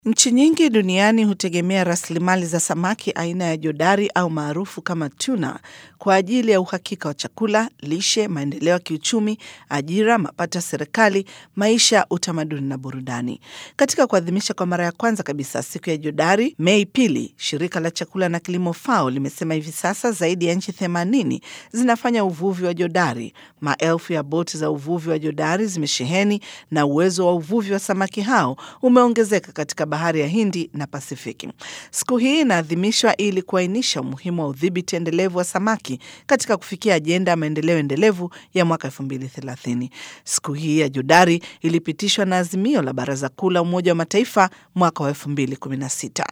Nchi nyingi duniani hutegemea rasilimali za samaki aina ya jodari au maarufu kama tuna kwa ajili ya uhakika wa chakula, lishe, maendeleo ya kiuchumi, ajira, mapato ya serikali, maisha, utamaduni na burudani. Katika kuadhimisha kwa mara ya kwanza kabisa siku ya jodari Mei pili, shirika la chakula na kilimo FAO limesema hivi sasa zaidi ya nchi 80 zinafanya uvuvi wa jodari. Maelfu ya boti za uvuvi wa jodari zimesheheni na uwezo wa uvuvi wa samaki hao umeongezeka katika bahari ya Hindi na Pasifiki. Siku hii inaadhimishwa ili kuainisha umuhimu wa udhibiti endelevu wa samaki katika kufikia ajenda ya maendeleo endelevu ya mwaka 2030. Siku hii ya jodari ilipitishwa na azimio la Baraza Kuu la Umoja wa Mataifa mwaka wa 2016.